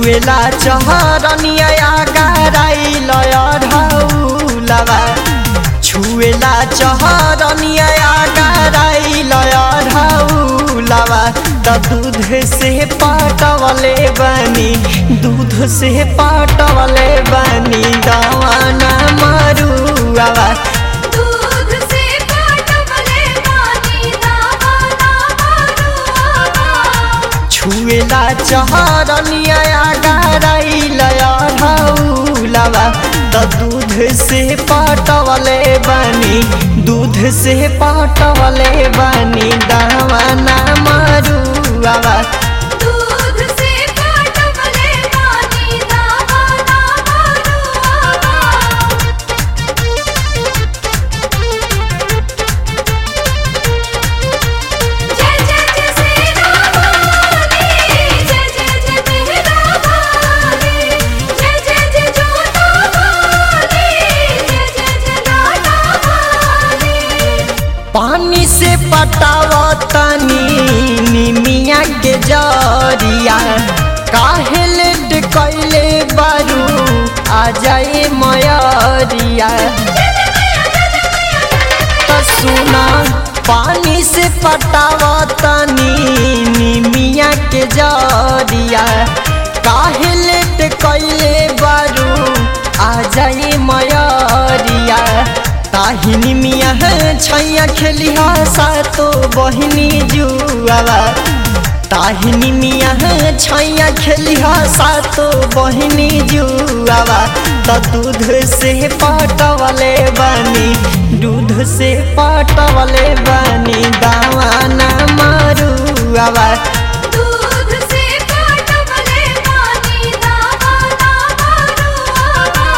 छुएला चहरनिया गाराइल ढौलवा छुएला चहरनिया गाराइल ढौलवा त दूध से पाटवले बनी दूध से पाटवले बनी दवाना मरुआवा दूध से पाटवले पानी दावाना मरुआवा छुएला चहरनिया गाराइल ढौलवा त दूध से पाटवले बनी दूध से पाटवले बनी दवाना मरुआवा दूध से पाटवले पानी दावाना मरुआवा जय जय जय सेना वाली जय जय जय मेहरा वाली जय जय जय जोता वाली जय जय जय लाटा वाली पानी से पटावतनी निमिया के जरिया काहे लेट कैले बारू आ जाए मयरिया त सुना पानी से पटावतनी निमिया के जरिया काहे लेट कैले बारू आ जाए मयरिया ताहिनी मिया छैया खेलिहा सातो बहिनी जुआवा ताहिनी मिया छैया खेलिहा सातो बहिनी जुआवा त दूध से पाटवले बनी दूध से पाटवले बनी दावाना मरुआवा दूध से पाटवले पानी दावाना मरुआवा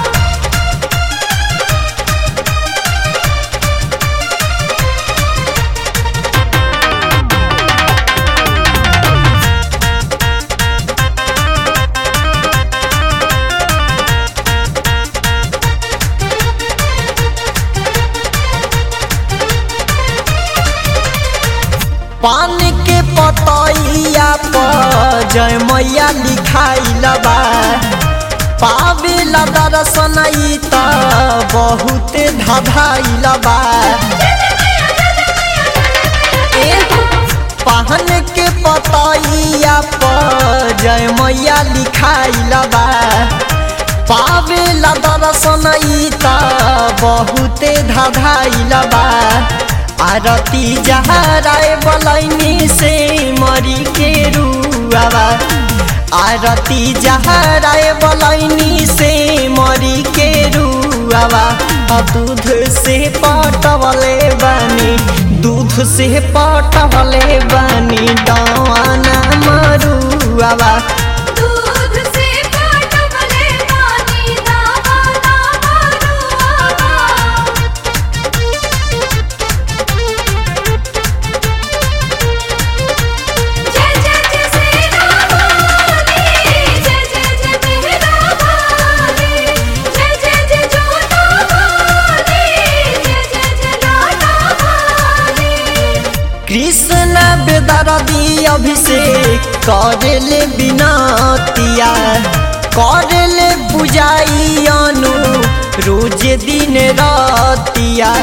पान के पतैया पर जय मैया लिखाइल बा पावेला दर्शन ई त बहुत धधाइल बा ए, पान के पतैया पर जय मैया लिखाइल बा पावेला दर्शन ई त बहुत धधाइल बा आरती जहराए बलैनी से मरी के रुआवा आरती जहराए बलैनी से मरी के रुआवा आ दूध से पटवले बनी दूध से पटवले बनी डवाना मरुआवा दूध से पाटवले पानी दावाना मरुआवा जय जय जय सेना वाली जय जय जय मेहरा वाली जय जय जय जोता वाली जय जय जय लाटा वाली कृष्ण बेदरदी अभिषेक करले बिनतिया करले पूजाई अनु रोज दिन रतिया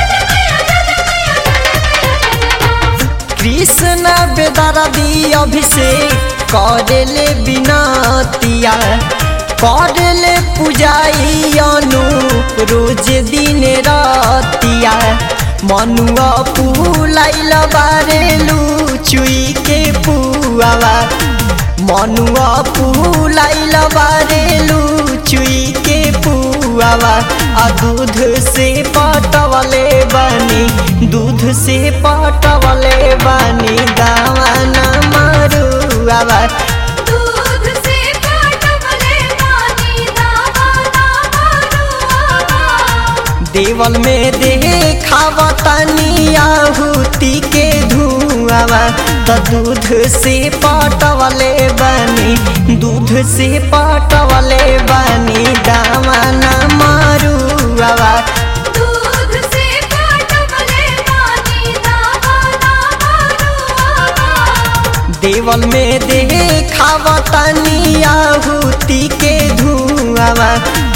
कृष्ण बेदरदी अभिषेक करले बिनतिया करले पूजाई अनु रोज दिन रतिया मनुआ पुलाइल बारेलु चुई के पुआवा मनुआ पुलाइल बारेलु चुई के पुआवा आ दूध से पटवले बनी दूध से पटवले बनी दावाना मरुआवा दूध से पाटवले पानी दावाना मरुआवा देवल में देखावतनी आहुति के धुआवा त दूध से पटवले बनी दूध से पटवले बनी दावाना मरुआवा दूध से पाटवले पानी दावाना मरुआवा देवल में देखावतनी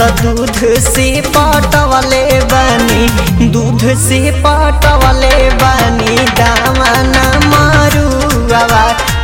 त दूध से पटवले बनी दूध से पटवले बनी दामना मारुआवा